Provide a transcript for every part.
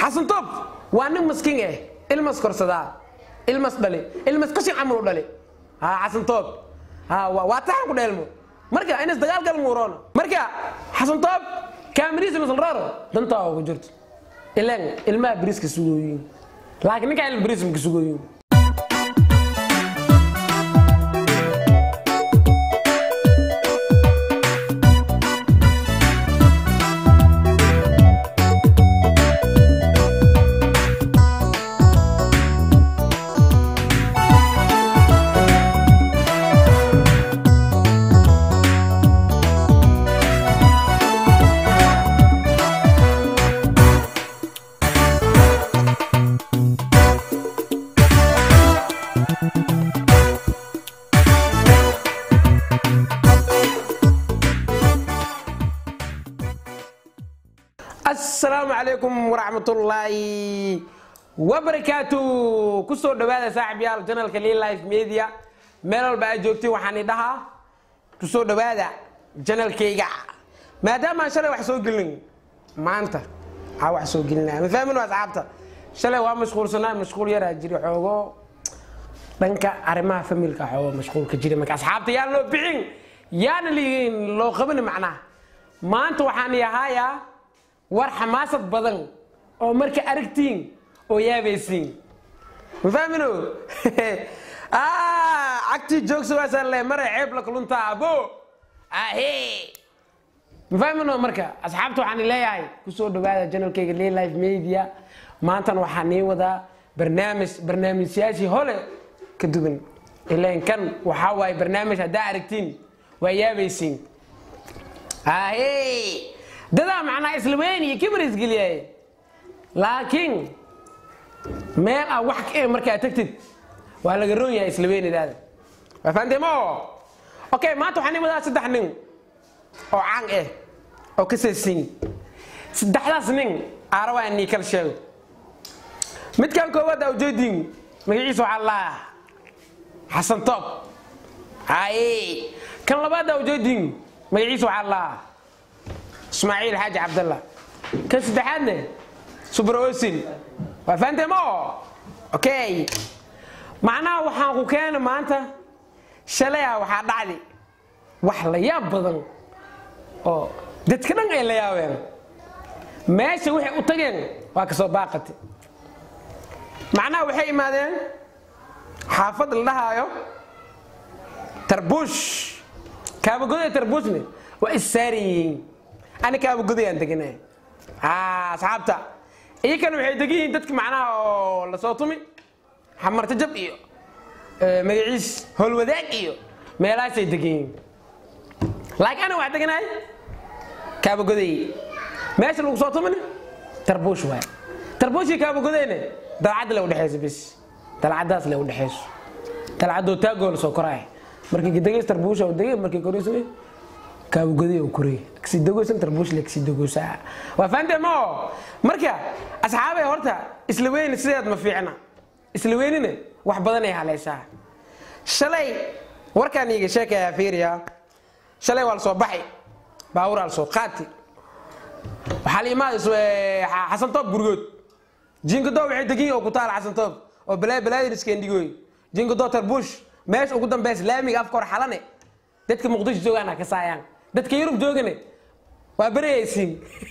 xasan toob waa nin maskiin eh ilmas korsadaa ilmas dhali ilmas qashin camal u dhali ha xasan toob ha waa waa taxan ku dheelmo marka inas dagaal gal muuroona marka xasan toob kaamiriisa masalraaro dantaa ugu jirto ileen ilmaha biriiska sugooyin laakiin ninkaa il biriis maka sugooyin asalaamu calaykum waraxmatullaahi wabarakaatu kusoo dhawaada saaxiibyaal janalka lii life media meel walba aad joogtiin waxaan idhahaa kusoo dhawaada janalkayga maadaama aan shalay wax soo gelin maanta aa wax soo gelinaya ma fahmin waa asxaabta shalay waa mashquulsanaa mashquul yaraa jiri xoogo dhanka arrimaha familka xoogo mashquulka jira marka asxaabta yaan loo bixin yaana liin loo qabani macnaha maanta waxaan yahayaa war xamaasad badan oo marka aragtiin oo yaabaysiin ma fahmino cagtii joogsawaasaan le mare ceeb la kuluntaa abo ahe ma fahmino marka asxaabta waxaan leeyahay kusoo dhawaada janalkayga lay life media maantana waxaa nii wadaa barnaamij barnaamijyaashii hole ka duwan ileen kan waxaa waaye barnaamij haddaa aragtiin waa yaabaysiin ahe dadaa macnaa isla weyn iyo kibir isgeliyay laakiin meel aa wax ka markaa tagtid waa laga roon yahay isla weynidaada waa fahanteemo okay maanta waxaan wadaa saddex nin oo caan ah oo ka seesin saddexdaas nin aarabaa nii kala sheego midkan koowaad aa ujeedin magaciisa waxaa laa xasan toob haye kan labaad aa ujeedin magaciisa waxaa laa ismaaciil xaaji cabdalla kan saddexaadne subra osin waa fahanteemo okay macnaha waxaan ku keena maanta shalaya waxaa dhacdi wax la yaab badan oo dadka dhan ay la yaabeen meesha waxay u tageen waa kasoo baaqati macnaha waxay imaadeen xaafad la dhahaayo tarbuush kaabagoda tarbuushne waa issaari yihiin ani kaabagodayaan deganay asxaabta iyakana waxay degan yihiin dadka macnaha oo lasoo tumi xamarta jab iyo magaciis howlwadaag iyo meelahaasay degan yihiin laakiin ana wax deganahay kaabagoday meesha lagu soo tumina tarbuush waay tarbuushii kaabagodayne dalcadda le udhexayso bis dalcaddaas le udhexayso dalcaddoo taagoo la soo koraay markii degays tarbuusha degay markii korayso kaabagoday oo koray kasidagoysan tarbuush le kasidagoysaa waa fahanteen ma oo marka asxaabay horta isla weyni sideed ma fiicna isla weynina wax badan ay haleysaa shalay warkaan iiga sheekayaa fiiriyaa shalay waa la soo baxay baaburaa la soo qaati waxaa la imaaday xasan toob gurigood jinkadoo waxay degan yihin oo ku taala xasan toob oo balaa balaadin iskeendigooy jinkadoo tarbuush meesha ugu dambeys laamiga afka hor xalane dadka muqdisho joogaana ka saayaan dadka yurub joogane waa berayaysiin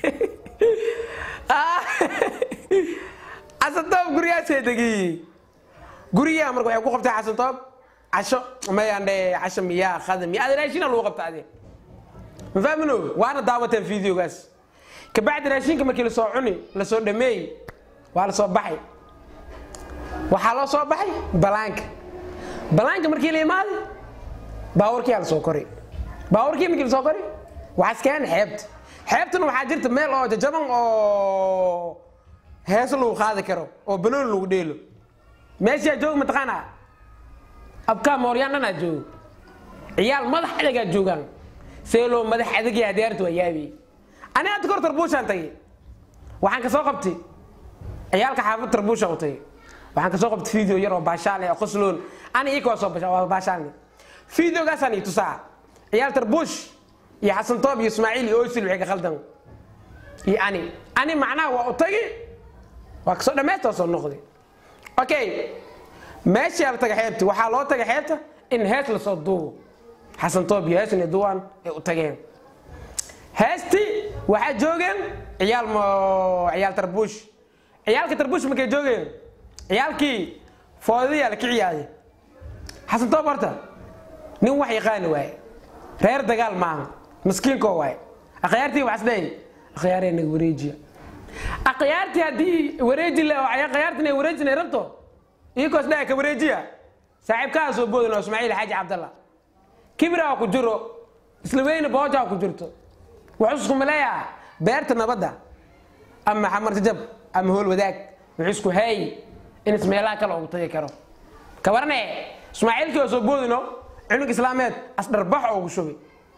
xasan toob gurigaasay degiyi gurigaa marka waxay ku qabtay xasan toob casho mayandhe casho miyaa khada miya aad raashina lagu qabta adi ma fahmino waana daawateen videogaas kabacdi raashinka markii lasoo cuni lasoo dhameey waa lasoo baxay waxaa loo soo baxay balaanka balaanka markii la imaaday baawarkiyaa lasoo koray baawarkii markii lasoo koray waxaa iskeen xeebta xeebtana waxaa jirta meel oo jajaban oo heeso lagu qaadi karo oo banooni lagu dheelo meeshaa jooga mataqaanaa abkaa mooryaan dhanaa joogo ciyaal madax adagaa joogaan seeloo madax adagii hadiyaarta waa yaabi ani hadda kor tarbuushaan tagay waxaan kasoo qabtay ciyaalka xaafad tarbuushaan u tagay waxaan kasoo qabtay video yar oo baashaale oo qosloon ani ika waa soo waa baashaalne videogaasaan ii tusaa ciyaal tarbuush iyo xasan toob iyo ismaaciil iyo osil waxay ka khaldan iyo ani ani macnaha waa u tagi waa kasoo dhammaystoo soo noqday okay meeshaa la taga xeebta waxaa loo taga xeebta in hees lasoo duubo xasan toob iyo hees inay duwaan ay u tageen heestii waxaa joogeen ciyaal mo ciyaal tarbuush ciyaalka tarbuush markay joogeen ciyaalkii foodadiyaa la kiciyaaday xasan toob horta nin wax yaqaani waaye reer dagaal maaha maskiinkoo waaye akhyaartii waxas leeyahy akhyaaree naga wareejiya akhyaartii haddii wareeji le akhyaartii inay wareejin ay rabto iyikoos dhaa ka wareejiya saaxiibkaa soo boodin oo ismaaciil xaaji cabdalla kibraa ku jiro isla weyne boojaa ku jirto wuxuu iskuma leeyaha beerta nabadda ama xamar jajab ama hool wadaag wuxuu isku hay in ismeelaha kale ugu tagi karo kabarane ismaaciilkii oo soo boodino cunug islaameed asdharbax ugu shubi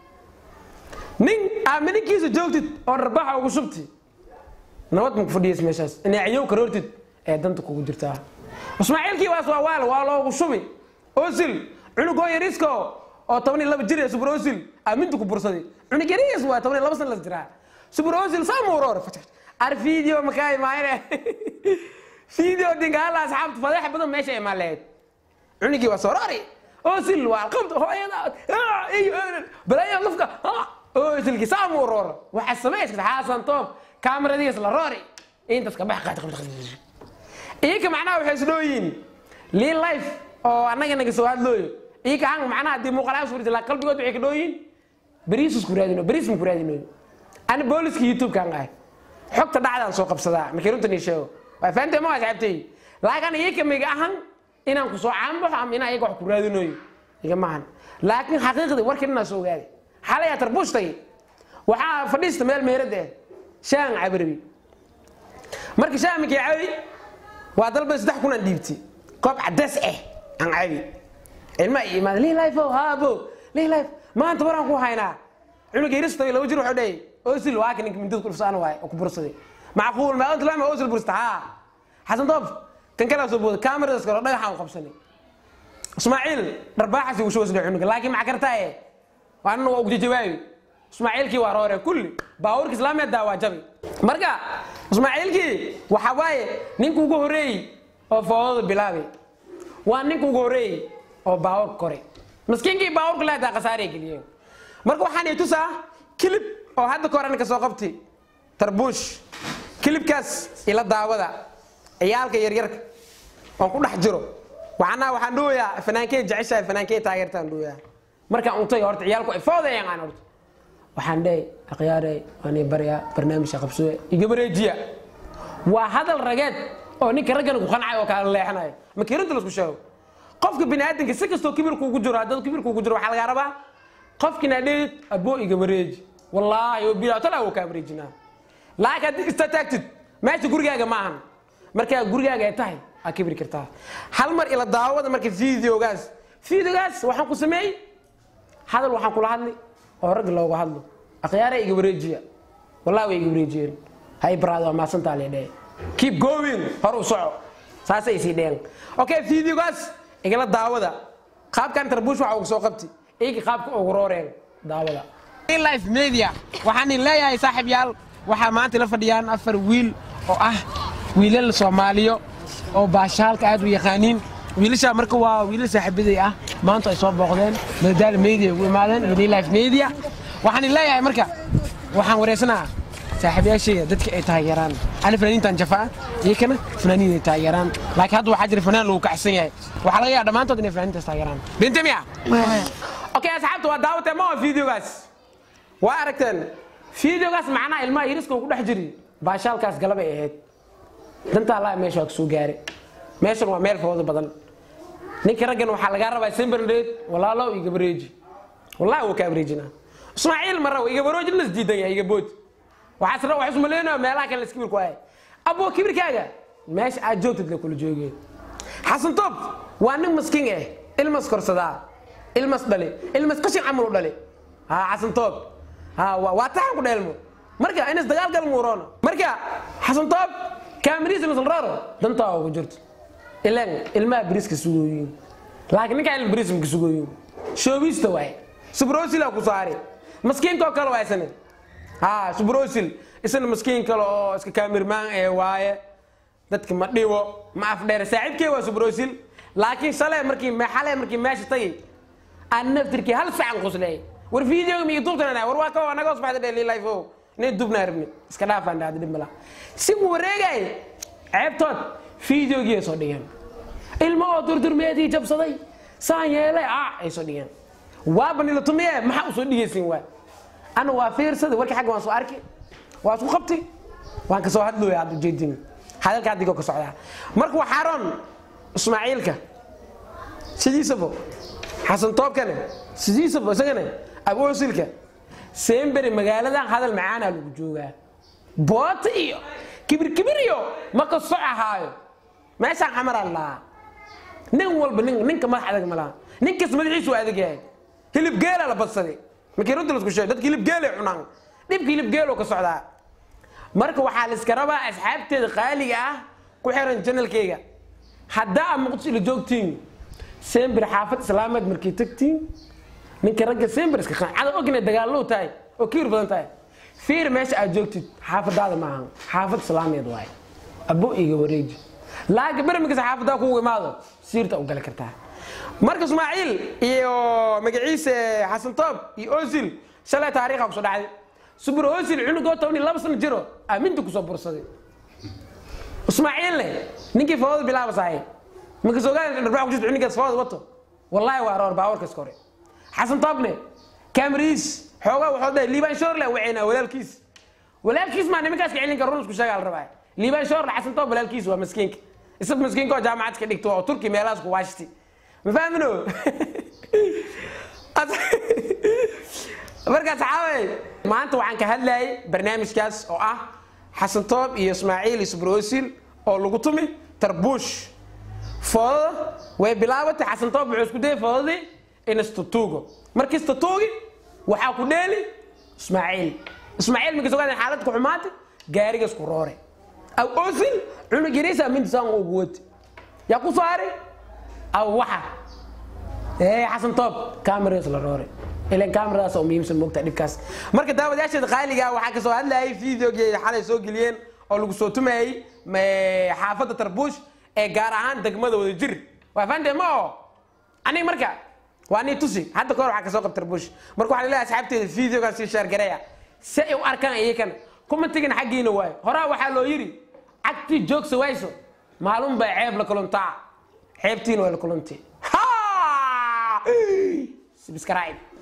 nin aamininkiisa joogtid oo dharbaxa ugu shubti nabad maku fadhiyas meeshaas inay cayow karoortid ee danta kugu jirtaa ismaaciilkii waas waa waal waa loogu shubi osil cunugoo yariisko oo toban iyo laba jir ee subur osil aaminta ku bursaday cunug yariis waa toban iyo laba san las jiraa subur osil saamuuroor ar video makaa imaayne video dingaala asxaabta fadeexa badan meesha imaan lahayd cunugii waa soroori osil waa alqabta hooyada balaya lafka osilkii saamuuroor waxaa samayska xaasan toob kaamaradiis la roori intaas ka bax qaad iyaka macnaha waxay isdhooyiin lii life oo annaga naga soo hadlooyo iyaka hang macnaha haddii muuqalaha suurta laa qalbigood waxay ka dhooyiin beriis isku raadino beriis ma ku raadinoyo ani booliska youtube-kaan ahay xogta dhacdaan soo qabsadaa markii runtan ii sheego waa fahamtay ma waa saxibtay laakiin iyaka miga ahan inaan ku soo caanbaxo ama inaan iyaga wax ku raadinoyo iga maahan laakiin xaqiiqdii warkan inaa soo ogaaday xalaya tarbuushtay waxaa fadhiista meel meerada ah shaan cabarabi marka shaan minkii cabi waa dalba saddex kun aan dhiibti koob cadays ah aan cabi ilma i imaada lii life o haabo lii life maanta waraan ku haynaa cunug yarista laba jir wuxuu dhahey osil waa ka ninka mindada ku dhufsaan waay oo ku bursaday macquul maa anta lama osil bursta haa xasan doob kan kalaa soo booda kameradaas kale dhagaxaan u qabsanay ismaaciil dharbaaxasi uu shubasdhe cunuga laakiin maxa kartaaye waanana waa ugjajawaabi ismaaciilkii waa roore kulli baabuurka islaameeddaa waa jabi marka ismaaciilkii waxa waaye ninka ugu horeeyey oo foodada bilaabay waa ninka ugu horeeyey oo baabuurka koray maskiinkii baabuurka leedaa khasaarey geliyeen marka waxaan i tusaa kilib oo hadda ka hor anka soo qabti tarbuush kilibkaas ila daawada ciyaalka yaryarka oon ku dhex jiro waxaana waxaan dhuwayaa fanaankey jeceshahay fanaankey taageertaan dhuwayaa markaan untay horta ciyaalku ay foodayaan aan horta waxaan dhey akhyaarey waan ii baryaa barnaamijka qabsooye iga bareejiya waa hadal rageed oo ninka raggana ku qancay oo kala leexanayo makiirinta laisku sheego qofka bini aadamka si kastoo kibirkuugu jiro haddad kibirkuugu jiro waxaa lagaa rabaa qofkina dheed aboo iga bareeji wallaahi bilaa talaa wuu kaa bareejinaa laakiin haddii ista taagtid meesha gurigaaga ma ahan markaa gurigaaga ay tahay aa kibri kartaa hal mar ila daawada marka videogaas videogaas waxaan ku sameeyey hadal waxaan kula hadli oo rag looga hadlo akhyaara iga wareejiya wallahi way iga wareejiyeen hay baraad waa maasantaa lee dhee keep going hor u soco saasay sii dheen okay videogaas igala daawada qaabkan tarbuush waxa ugu soo qabti iyaga qaabka ugu rooreen daawada life media waxaan idin leeyahay saaxiib yaal waxaa maanta la fadhiyaan afar wiil oo ah wiilal soomaaliyo oo baashaalka aad u yaqaaniin wiilashaa marka waa wiilal saaxiibaday ah maanta ay soo booqdeen madadaala media ugu imaadeen wili life media waxaan idin leeyahay marka waxaan wareysanaa saaxiibayaashayda dadka ay taageeraan ani fanaaniintan jafaa iyo kana fanaaniin ay taageeraan laakiin hadda waxaa jira fanaan lagu kacsan yahay waxaa laga yaaba dhammaantood inay fanaaniintaas taageeraan binte miya okay asxaabta waa daawatee ma waa videogaas waa aragteen videogaas macnaha ilmaha yariska ku dhex jiri baashaalkaas galabay ahayd dantaa laa meesha waa kasoo gaare meeshan waa meel foodo badan ninka raggan waxaa lagaa rabaa semberdheed walaalow iga bareeji wallahi wuu kaa bareejinaa ismaaciil mara iga barooji las diidan yahay iga bood waxaas wax ismaleynaya meelaha kale iskibir ku ahay aboo kibirkaaga meesha aad joogtid la kula joogeen xasan toob waa nin maskiin ah ilmas korsadaa ilmas dhali ilmas qashin camal u dhali ha xasan toob ha waa taxan ku dheelmo marka inas dagaal gal muuroona marka xasan toob kaamiriisa masalraaro dantaa ugu jirto ilan ilmaha biriska sugooyin laakiin ninkaa ilma biriis maka sugooyin shoobiista waaye subrosilaa ku saari maskiinkoo kale waa isna ha subrosil isna maskiin kale oo iska kaamirmaan ee waaye dadka ma dhibo ma afdheer saaxiibkey waa subrosil laakiin shalay markii xalay markii meesha tagay aan naftirkii hal sacan qusleey war videoga miyo duubtana war waa kawa naga hoos baxda dheli life o nin dubnaa rabni iska dhaafaan dhahda dhib mala si uu wareegay ceebtood videogii ay soo dhigeen ilmo oo durdurmeedii jabsaday saan yeelay ah ay soo dhigeen waaba nila tumiye maxaa usoo dhigaysin waay ana waa fiirsaday warkii xagga waan soo arki waa isku qabtay waan kasoo hadlooya hadda ujeedin hadalka haddigoo ka socdaa marka waxaa roon ismaaciilka sidiisabo xasan toobkane sidiisabo isagana aboosilka sembere magaaladan hadal macaanaa lagu joogaa boota iyo kibir kibir iyo maka soc ahaayo meeshaan xamaraa lahaa nin walba nin ninka madax adag ma laha ninkas madaxiisu waa adag yahay hilib geela la badsaday markii runta lasku sheego dadka hilib geelay cunaan dhibka hilib geeloo ka socdaa marka waxaa la iska rabaa asxaabteeda qaaliga ah ku xiran janalkeyga haddaa aad muqdisho ila joogtiin sembir xaafad islaameed markay tagtiin ninka ragga sembir iska qancada ogna dagaallow tahay oo kiir badan tahay fiir meesha aad joogtid xaafadaada maaha xaafad islaameed waaye abo iga wareeji laaga bermikasa xaafadaa kugu imaado siirta u gali kartaa marka ismaaciil iyo magaciise xasan toob iyo osil shalay taariikha kusoo dhacday subur osil cunugoo toban iyo laba sano jiro aaminta kusoo bursaday ismaaciilne ninkii fawada bilaabasahay markas ogaan dharbaa ku jirta cunugaas fawada wato wallahi waa roor baawarkas kore xasan toobne camriis xoogaa waxuu dhahay liibaan shoorle waceynaa walaalkiis walaalkiis maa nimankaas ka celin kara run isku sheegaa la rabaa liibaan shoorle xasan toob walaalkiis waa maskiinka isag maskiinka oo jaamacad ka dhigto oo turki meelahaas ku waashti ma fahmino markaas xaawey maanta waxaan ka hadlayay barnaamijkaas oo ah xasan toob iyo ismaaciil iyo subroosil oo lagu tumi tarbuush foodada way bilaabatay xasan toob wuxuu isku dayay foodadii in istatuugo markii istatuugi waxaa ku dheeli ismaaciil ismaaciil markii sogaadeen xaaladda ku xumaatay gaarigaas ku roore aw osil cunug yariisa mintisaan ugu wati yaa ku saaray aw waxa ee xasan toob kameradaas la roore ilan kameradaas oo muhiimsan moogtaa dhibkaas marka daawadayaasheeda qaaliga waxaa kasoo hadlayay videogii xalay soo geliyeen oo lagu soo tumayay xaafadda tarbuush ee gaar ahaan degmada wada jir waa fahantee ma oo aniga marka waa nii tusi hadda kahor waxaa kasoo qabta tarbuush marka waxaa leeyahay asxaabteeda videogaas sii shaargareeya si ay u arkaan iyakana commentigana xaggiina waayo horaa waxaa loo yidhi cagtii joogsa wayso maalun baa ceeb la kuluntaa ceebtiina waa la kuluntii subscribe